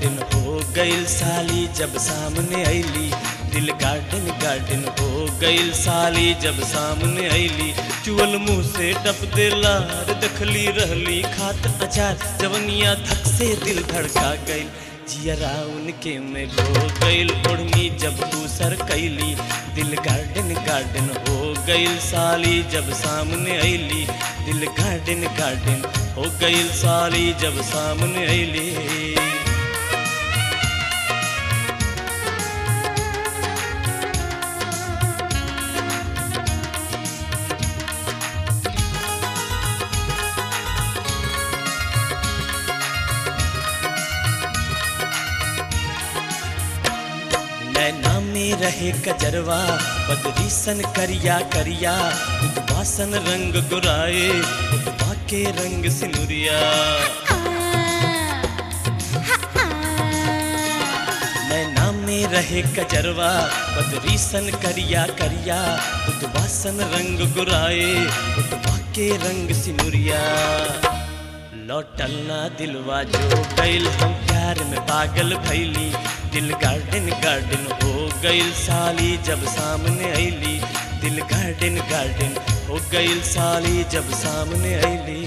garden हो गइल साली जब सामने ऐली दिल गार्डन गार्डन हो गइल साली जब सामने ऐली चुअल मुंह से टप देला रे दखली रहली खात अचार जवनिया धक से दिल धड़का गइल जियरा उनके में हो गइल ओढ़नी जब तू सर कैली दिल गार्डन गार्डन हो गइल साली जब सामने ऐली दिल गार्डन गार्डन हो गइल साली जब सामने ऐली नैना में रहे कजरवा बदरी सन करिया करिया उदवासन रंग गुराए उदवा के रंग सिनुरिया नैना में रहे कजरवा बदरी सन करिया करिया उदवासन रंग गुराए उदवा के रंग सिनुरिया लौटल ना दिलवा जो गइल हम प्यार में पागल भैली दिल गार्डन गार्डन हो गइल साली जब सामने ऐली दिल गार्डन गार्डन हो गइल साली जब सामने ऐली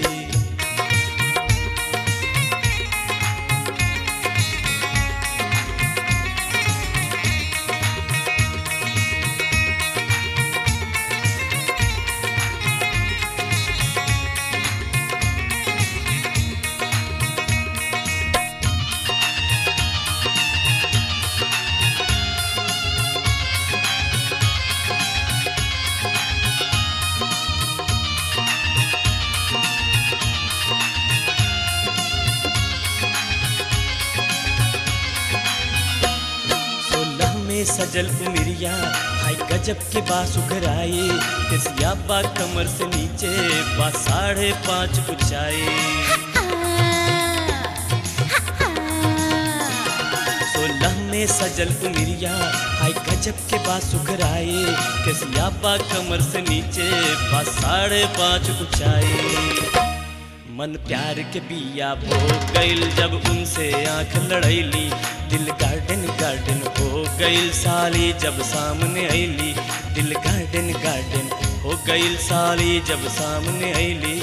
सोलह में सजल उमिरिया भाई गजब के बास उघराए केसिया बा कमर से नीचे बा साढ़े पाँच ऊंचाई सोलह में सजल उमिरिया हाय गजब के बास उघराए केसिया बा कमर से नीचे बा साढ़े पाँच ऊंचाई मन प्यार के बिया बो गइल जब उनसे आंख लड़ैली दिल गार्डन गार्डन हो गइल साली जब सामने ऐली दिल गार्डन गार्डन हो गइल साली जब सामने ऐली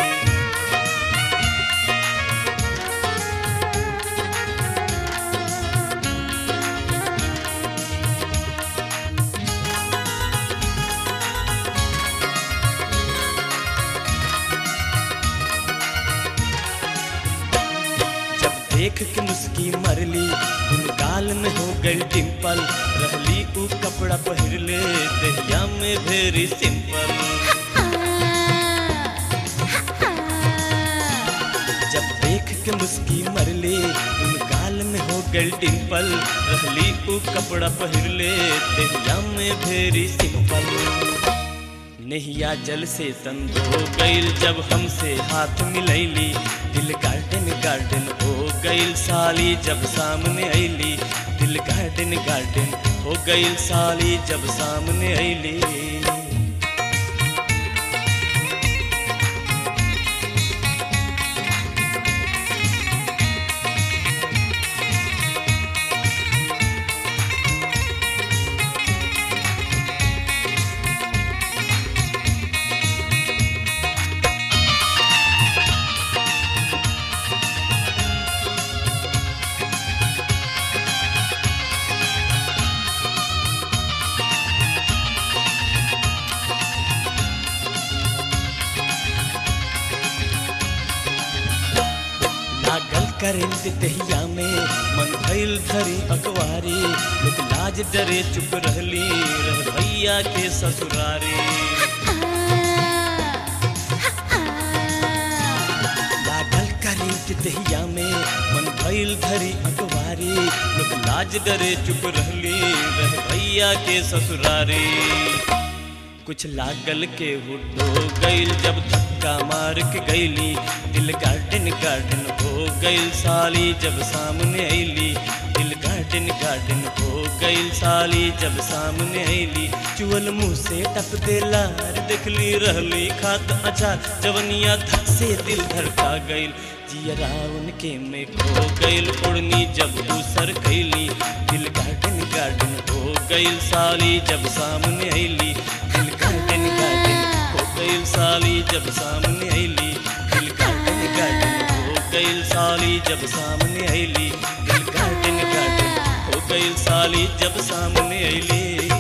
जब देख के मुस्की मरली उन गाल में हो गई डिम्पल रहली ऊ कपड़ा पहिरले दहिया में भेरी सिंपल जब देख के मुस्की मरली उन गाल में हो गई डिम्पल रहली ऊ कपड़ा पहिरले दहिया में भेरी सिंपल नहिया जल से तंद हो गइल जब हमसे हाथ मिलैली दिल गार्डन गार्डन हो गइल साली जब सामने ऐली दिल गार्डन गार्डन हो गइल साली जब सामने ऐली लागल करेंट दहिया में मन भइल धरी अखबारी लोग लाज डरे चुप रहली रह भैया के ससुरारी लागल करेंट दहिया में मन भइल धरी अखबारी लोग लाज डरे चुप रहली रह भैया के ससुरारी कुछ लागल के हुड्डो गइल जब धक्का मार के गइली दिल गार्डन गार्डन हो गइल साली जब सामने ऐली दिल गार्डन गार्डन हो गइल साली जब सामने ऐली चुअल मुंह से टप देला रे देखली रहली खात अचार जवनिया धक से दिल धड़का गइल जियरा उनके में खो गइल उड़नी जब दूसर कैली दिल गार्डन गार्डन हो गइल साली जब सामने ऐली दिल गार्डन गार्डन हो गइल साली जब सामने ऐली दिल गार्डन गार्डन हो गइल साली जब सामने ऐली दिल गार्डन गार्डन हो गइल साली जब सामने ऐली